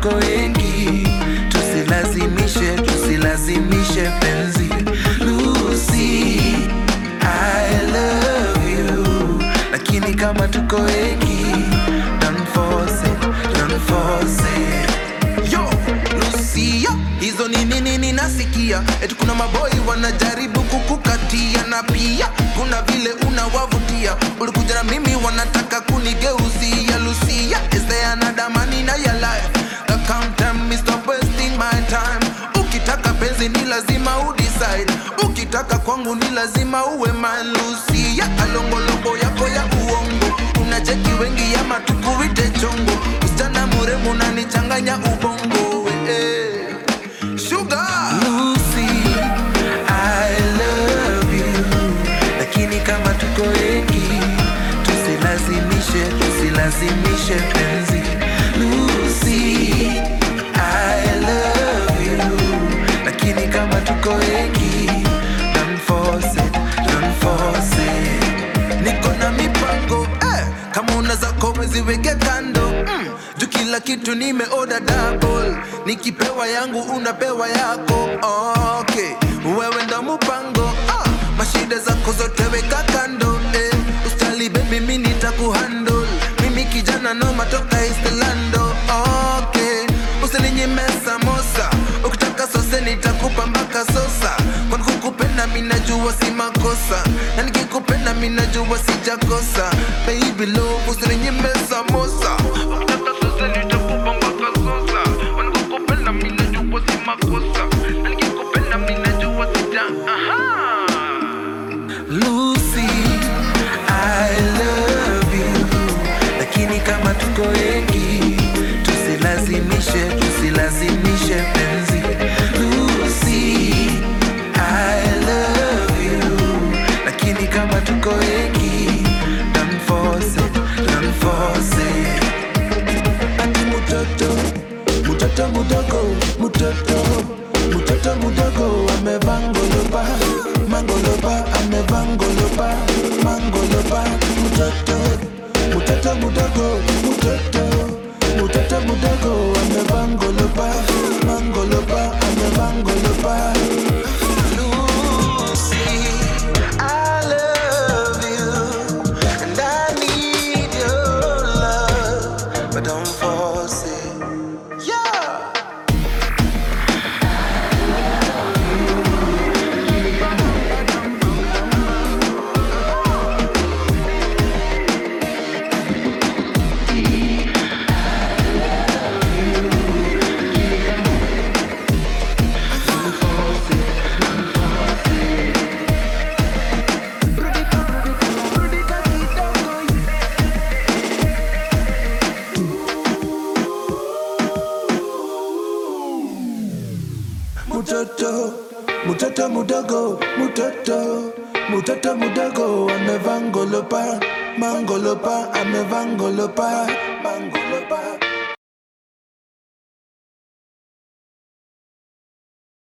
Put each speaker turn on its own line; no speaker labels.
tuko wengi, tusilazimishe, tusilazimishe penzi. Lucy, I love you, lakini kama tuko wengi, don't force it, don't force it. Yo, Lucia, hizo ni nini ninasikia? Eti kuna maboi wanajaribu kukukatia, na pia kuna vile unawavutia. Ulikuja na mimi wanataka kunigeuzia. Lucia, is there another man in your life? Uh, Come tell me, stop wasting my time. Ukitaka penzi ni lazima udecide, ukitaka kwangu ni lazima uwe man. Lucia, alongolongo yako ya uongo, unacheki wengi ama tukuite chongo. Msichana mrembo unanichanganya ubongo eh. Sugar Lucy, I love you, lakini kama tuko wengi, tusilazimishe, tusilazimishe penzi. Lucy, I love you, lakini kama tuko wengi, don't force it, don't force it. Niko na mipango eh, kama una zako weziweke kando mm, juu kila kitu nimeoda double, nikipewa yangu unapewa yako okay. Wewe ndo mpango ah, mashida zako zote weka kando eh, ustali baby mimi nitakuhandle mimi kijana noma toka East Lando okay. Usininyime samosa ukitaka sose nitakupa mpaka sosa kwani kukupenda mimi najua si makosa na nikikupenda mimi najua sijakosa baby love usininyime samosa ukitaka sose nitakupa mpaka sosa kwani kukupenda mimi najua si makosa na nikikupenda mimi najua sija aha Lucy, I love you, lakini kama tuko wengi, tusilazimishe, tusilazimishe penzi. Lucy, I love you, lakini kama tuko wengi, don't force it, don't force it. Ati mutoto, mutoto mudogo, mutoto, mutoto mudogo amevangolopa, mangolopa, amevangolopa, mangolopa, mutoto, mutoto mudogo, mutoto, mutoto mudogo amevangolopa, mangolopa, amevangolopa. Lucy, I love you, and I need your love, but don't force it. Yeah. Mutoto, mutoto mudogo, mutoto, mutoto mudogo amevangolopa, mangolopa, amevangolopa,